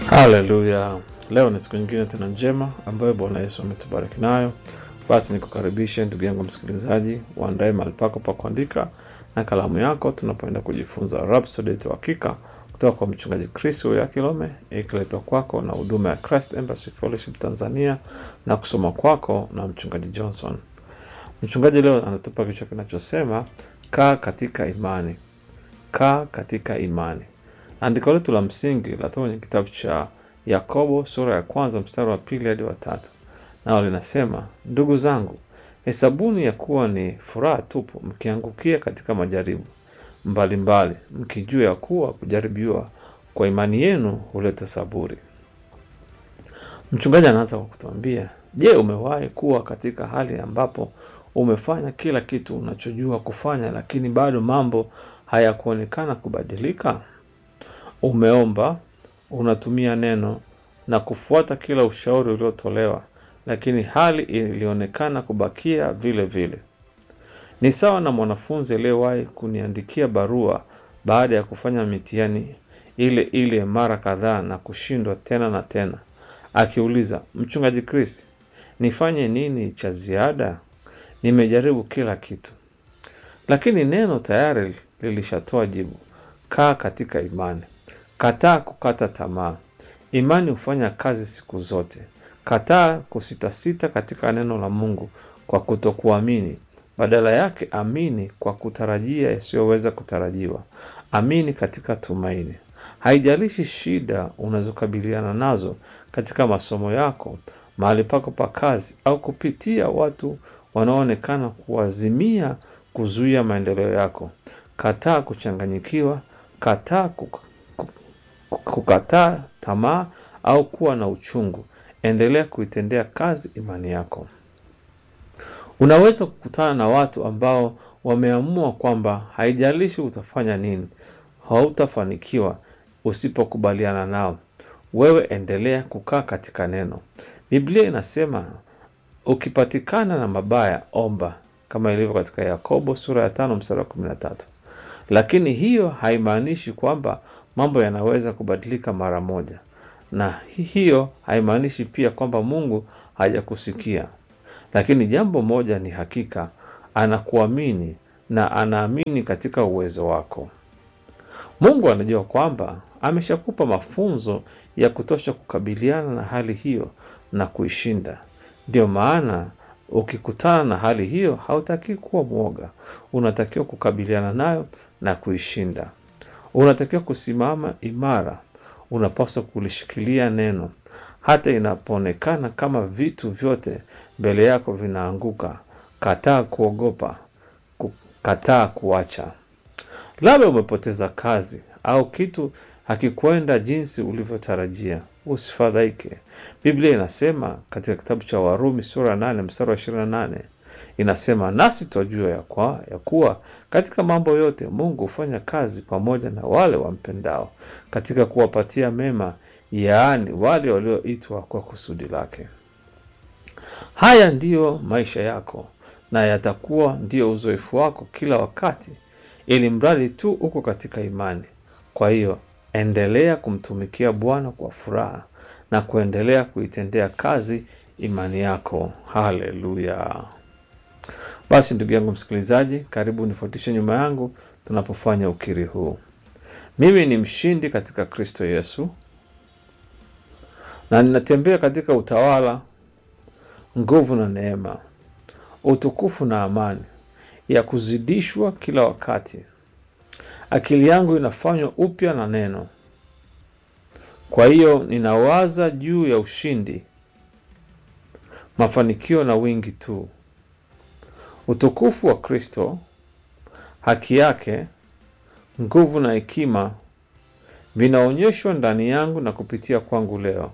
Haleluya! Leo ni siku nyingine tena njema ambayo Bwana Yesu ametubariki nayo. Basi nikukaribishe ndugu yangu msikilizaji, uandae mahali pako pa kuandika na kalamu yako, tunapoenda kujifunza Rhapsody yetu hakika kutoka kwa mchungaji Chris ya Kilome, ikiletwa kwako na huduma ya Christ Embassy Fellowship Tanzania na kusoma kwako na mchungaji Johnson. Mchungaji leo anatupa kichwa kinachosema kaa katika imani, kaa katika imani. Andiko letu la msingi latoka kwenye kitabu cha Yakobo sura ya kwanza mstari wa pili hadi wa tatu, nao linasema ndugu zangu, hesabuni ya kuwa ni furaha tupu mkiangukia katika majaribu mbalimbali, mkijua ya kuwa kujaribiwa kwa imani yenu huleta saburi. Mchungaji anaanza kwa kutuambia, je, umewahi kuwa katika hali ambapo umefanya kila kitu unachojua kufanya, lakini bado mambo hayakuonekana kubadilika? Umeomba, unatumia neno na kufuata kila ushauri uliotolewa, lakini hali ilionekana kubakia vile vile. Ni sawa na mwanafunzi aliyewahi kuniandikia barua baada ya kufanya mitihani ile ile mara kadhaa na kushindwa tena na tena, akiuliza, Mchungaji Chris, nifanye nini cha ziada? Nimejaribu kila kitu. Lakini neno tayari lilishatoa jibu: kaa katika imani. Kataa kukata tamaa. Imani hufanya kazi siku zote. Kataa kusitasita katika neno la Mungu kwa kutokuamini. Badala yake, amini kwa kutarajia yasiyoweza kutarajiwa. Amini katika tumaini. Haijalishi shida unazokabiliana nazo katika masomo yako, mahali pako pa kazi, au kupitia watu wanaoonekana kuazimia kuzuia maendeleo yako. Kataa kuchanganyikiwa. Kataa kuk kukataa tamaa au kuwa na uchungu. Endelea kuitendea kazi imani yako. Unaweza kukutana na watu ambao wameamua kwamba haijalishi utafanya nini, hautafanikiwa usipokubaliana nao. Wewe endelea kukaa katika neno. Biblia inasema ukipatikana na mabaya, omba, kama ilivyo katika Yakobo sura ya tano mstari wa kumi na tatu. Lakini hiyo haimaanishi kwamba mambo yanaweza kubadilika mara moja, na hiyo haimaanishi pia kwamba Mungu hajakusikia. Lakini jambo moja ni hakika, anakuamini na anaamini katika uwezo wako. Mungu anajua kwamba ameshakupa mafunzo ya kutosha kukabiliana na hali hiyo na kuishinda. Ndio maana ukikutana na hali hiyo, hautakiwi kuwa mwoga. Unatakiwa kukabiliana nayo na kuishinda. Unatakiwa kusimama imara. Unapaswa kulishikilia neno hata inapoonekana kama vitu vyote mbele yako vinaanguka. Kataa kuogopa, kataa kuacha. Labda umepoteza kazi au kitu hakikwenda jinsi ulivyotarajia. Usifadhaike. Biblia inasema katika kitabu cha Warumi sura ya nane mstari wa ishirini na nane inasema, nasi twajua ya, kwa, ya kuwa katika mambo yote Mungu hufanya kazi pamoja na wale wampendao katika kuwapatia mema, yaani wale walioitwa kwa kusudi lake. Haya ndiyo maisha yako na yatakuwa ndiyo uzoefu wako kila wakati, ili mradi tu uko katika imani. Kwa hiyo endelea kumtumikia Bwana kwa furaha na kuendelea kuitendea kazi imani yako. Haleluya! Basi ndugu yangu msikilizaji, karibu nifuatishe nyuma yangu tunapofanya ukiri huu. Mimi ni mshindi katika Kristo Yesu, na ninatembea katika utawala, nguvu na neema, utukufu na amani ya kuzidishwa kila wakati. Akili yangu inafanywa upya na neno. Kwa hiyo ninawaza juu ya ushindi, mafanikio na wingi tu. Utukufu wa Kristo, haki yake, nguvu na hekima vinaonyeshwa ndani yangu na kupitia kwangu leo,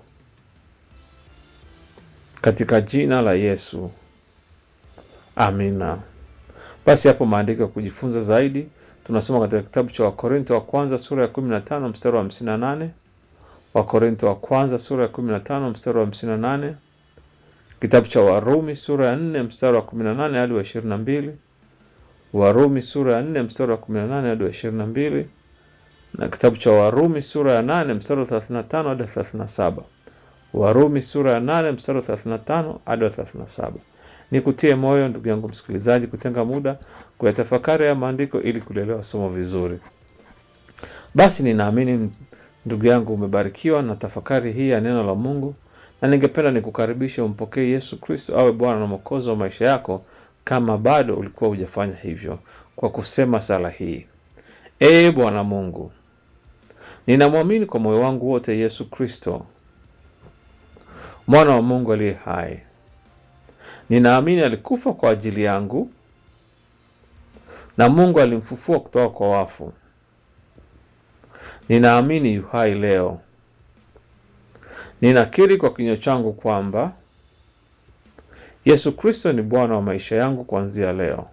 katika jina la Yesu, amina. Basi hapo maandiko ya kujifunza zaidi tunasoma katika kitabu cha Wakorinto wa kwanza sura ya 15 mstari wa 58, Wakorinto wa kwanza sura ya 15 mstari wa 58, kitabu cha Warumi sura ya 4 mstari wa 18 hadi wa 22, Warumi sura ya 4 mstari wa 18 hadi wa 22, na kitabu cha Warumi sura ya 8 mstari wa 35 hadi 37. Warumi sura ya 8 mstari wa 35 hadi 37. Nikutie moyo ndugu yangu msikilizaji, kutenga muda kuyatafakari ya maandiko ili kulielewa somo vizuri. Basi ninaamini ndugu yangu umebarikiwa na tafakari hii ya neno la Mungu, na ningependa nikukaribisha umpokee Yesu Kristo awe Bwana na Mwokozi wa maisha yako, kama bado ulikuwa hujafanya hivyo, kwa kusema sala hii: Ee Bwana Mungu, ninamwamini kwa moyo wangu wote Yesu Kristo mwana wa Mungu aliye hai. Ninaamini alikufa kwa ajili yangu na Mungu alimfufua kutoka kwa wafu. Ninaamini yu hai leo. Ninakiri kwa kinywa changu kwamba Yesu Kristo ni Bwana wa maisha yangu kuanzia leo.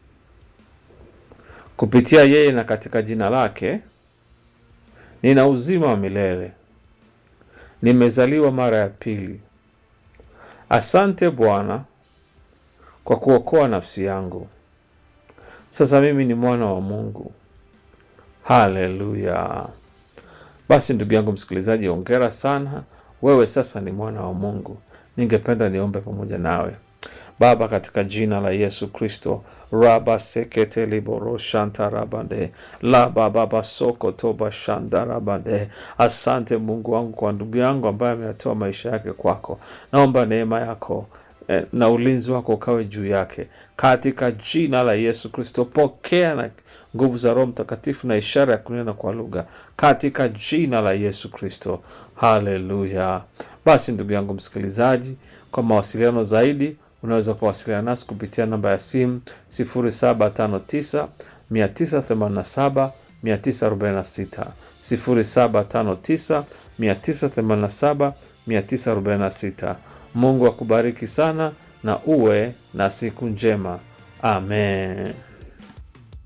Kupitia yeye na katika jina lake nina uzima wa milele. Nimezaliwa mara ya pili. Asante Bwana kwa kuokoa nafsi yangu. Sasa mimi ni mwana wa Mungu. Haleluya! Basi ndugu yangu msikilizaji, ongera sana, wewe sasa ni mwana wa Mungu. Ningependa niombe pamoja nawe. Baba, katika jina la Yesu Kristo, raba sekete liboro shanta rabande la baba basoko toba shanda rabande. Asante Mungu wangu kwa ndugu yangu ambaye ameyatoa maisha yake kwako. Naomba neema yako eh, na ulinzi wako ukawe juu yake katika jina la Yesu Kristo. Pokea na nguvu za Roho Mtakatifu na ishara ya kunena kwa lugha katika jina la Yesu Kristo. Haleluya! Basi ndugu yangu msikilizaji, kwa mawasiliano zaidi unaweza kuwasiliana nasi kupitia namba ya simu 0759 987 946, 0759 987 946. Mungu akubariki sana na uwe na siku njema. Amen.